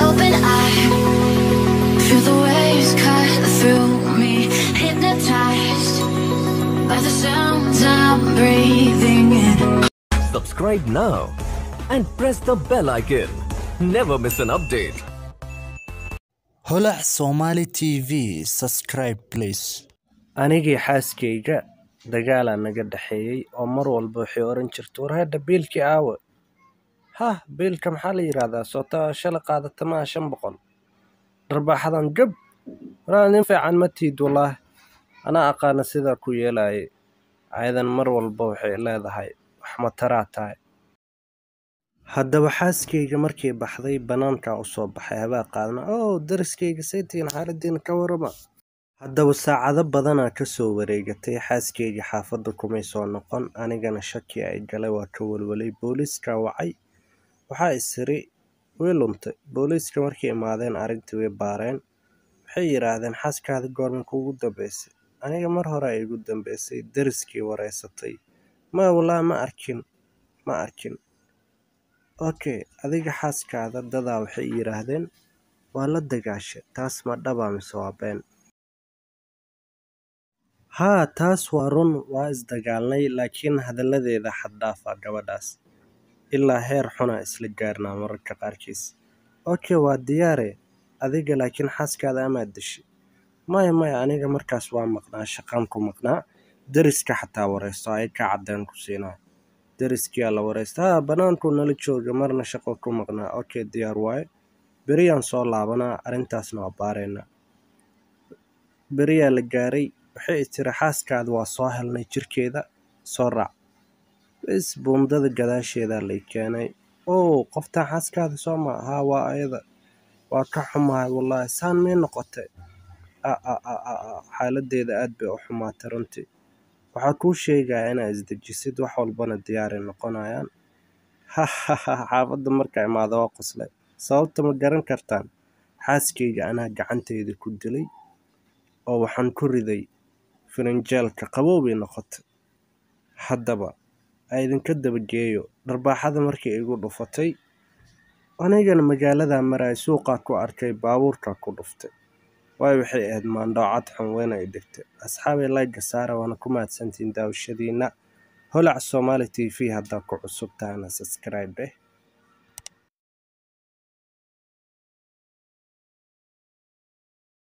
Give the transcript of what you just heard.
open eye. Feel the waves cut through me, hypnotized by the sounds I'm breathing in. Subscribe now and press the bell icon. Never miss an update. holac somali tv subscribe please anigii xaaskayga dagaalaa naga dhexeeyey oo mar walba waxay oran jirta war hadda biilkii aawe hah biilka maxaa la yidhaahdaa soota shala qaadata maa shan boqol dharbaaxadan gab waraa nin fiican ma tiid wallaahi anaa aqaana sidaa ku yeelaayay ayadan mar walba waxay leedahay wax mataraa tahay haddaba xaaskayga markay baxday bannaankaa u soo baxay habaa qaadna oo dariskayga saytigan xaaladiina ka warama haddaba saacado badanaa ka soo wareegatay xaaskayga xaafadda kumay soo noqon anigana shaki ay galay waa ka walwalay booliiska wacay waxaa isiri way luntay booliiska markay imaadeen arrintii way baareen waxay yidhaahdeen xaaskaada goorma kuugu dambaysay aniga mar hore ay igu dambaysay dariskii wareysatay ma wallaahi ma arkin ma arkin okay adiga xaaskaada dadaa waxay yidhaahdeen waa la dagaashay taas ma dhabaa mise waa been haa taas waa run waa isdagaalnay laakiin hadalladeeda xad dhaafa gabadhaas ilaa heer xuna isla gaarnaa mararka qaarkiis okay waa diyaare adiga laakiin xaaskaada amaad dishay maya maya aniga markaas waa maqnaa shaqaan ku maqnaa dariska xataa wareysto ay ka caddeen ku siinaa dariskiyaa la wareysta haa bannaankuu nala jooga marna shaqo ku maqnaa okay diyaar waaye beriyaan soo laabanaa arrintaasna waa baareynaa beriyaa la gaaray waxay tiri xaaskaada waa soo helnay jirkeeda soo raac bis buundada gadaasheedaa lay keenay oo qoftaan xaaskaada soo ma haa waa ayada waa ka xumahay wallaahi saan may noqotay xaaladeeda aad bay u xumaatay runtii waxaa kuu sheegaya inaa isdejisid wax walbana diyaaray noqonayaan xaafadda markaa imaada waa qoslay sababta ma garan kartaan xaaskayga anaa gacanteyda ku dilay oo waxaan ku riday firinjeelka qabow bay noqotay haddaba a idinka dabageeyo dharbaaxada markay igu dhufatay anigana magaaladaa maraya suuqaa ku arkay baabuurkaa ku dhuftay waayo waxay ahayd maandhoocad xun weyna ay dhigtay asxaabay layga saara waana ku mahadsantiin daawashadiina holac somaali t v haddaa ku cusub tahana subscribe eh